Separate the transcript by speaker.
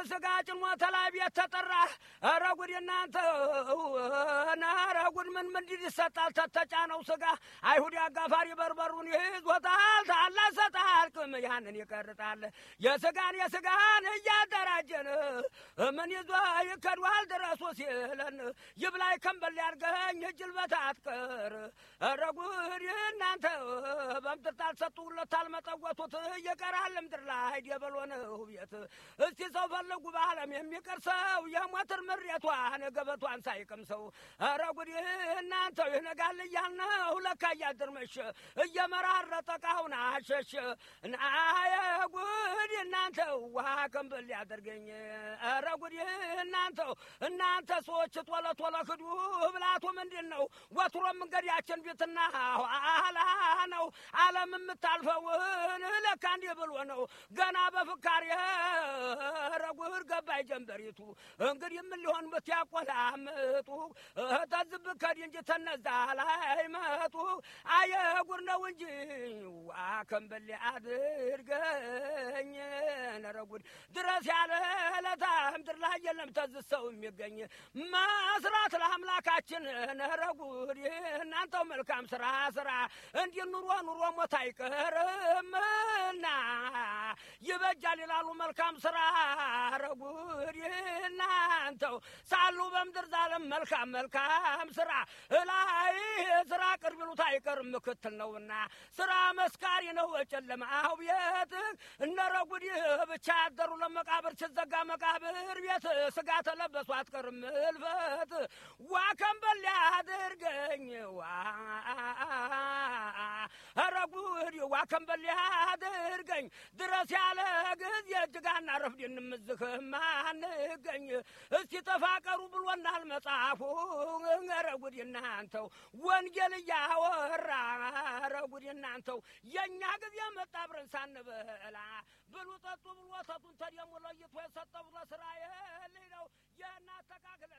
Speaker 1: ስጋ ጭኖ ተላይ ቤት ተጠራ። ኧረ ጉድ እናንተ ኧረ ጉድ ምን ምንድን ይሰጣል ተተጫነው ስጋ አይሁድ አጋፋሪ በርበሩን ይዞታል ታላ ሰጣልቅም ያንን ይቀርጣል የስጋን የስጋን እያደራጀን ምን ይዞ ይከዷል ድረሱ ሲለን ይብላይ ከንበል ያርገኝ እጅል በታትቀር ኧረ ጉድ እናንተ በምድር ታልሰጡለት ታልመጠወቱት ይቀራል ምድር ላይ ደበሎ ነው ቤት እስቲ ሰው ፈልጉ በዓለም የሚቀር ሰው የሞትር ምሬቷን ገበቷን ሳይቅም ሰው ኧረ ጉድ እናንተ ይነጋል እያልነው ለካ እያድር መሸ እየመራረጠ ቃውን አሸሸ ናየ ጉድ እናንተ ውሃ ከንበል ያደርገኝ ኧረ ጉድ እናንተው እናንተ ሰዎች ቶሎ ቶሎ ክዱ ብላቱ ምንድን ነው ወትሮ መንገዳችን ፊትና ኋላ ነው ዓለም የምታልፈውን ለካ እንዲህ ብሎ ነው ገና በፍካሪ ረጉር ገባይ ጀንበሪቱ እንግዲህ ምን ሊሆን ብትያቆላምጡ ተዝብ ከዲ እንጂ ተነዛ ላይ መጡ አየ ጉር ነው እንጂ ዋ ከንበሌ አድርገኝ ነረጉድ ድረስ ያለ ለታ ምድር ላይ የለም ተዝሰው የሚገኝ መስራት ለአምላካችን ነረጉድ እናንተው መልካም ስራ ስራ እንዲህ ኑሮ ኑሮ ሞት አይቀርምና ይበጃል ይላሉ መልካም ስራ ረጉድ እናንተው ሳሉ በምድር ዛለም መልካም መልካም ስራ እላይ ስራ ቅርብ ይሉት አይቀርም ምክትል ነውና ስራ መስካሪ ነው ጨለማው ቤት እነረጉድ ብቻ ያደሩ ለመቃብር ሲዘጋ መቃብር ቤት ስጋ ተለበሱ አትቀርም እልፈት ዋ ከንበል ያድርገኝ ዋ ረጉድ ዋ ከንበል ያድርገኝ ድረስ ያለ ጊዜ እጅጋና ረፍድ እንምዝህም አንገኝ እስቲ ተፋቀሩ ብሎናል መጽሐፉ ረጉድ እናንተው ወንጌል እያወራ ረጉድ እናንተው የእኛ ጊዜ መጣ አብረን ሳንበላ ብሉ ጠጡ ብሎ ወተቱን ተደሙ ለይቶ የሰጠው ለእስራኤል ነው የእናተካክለን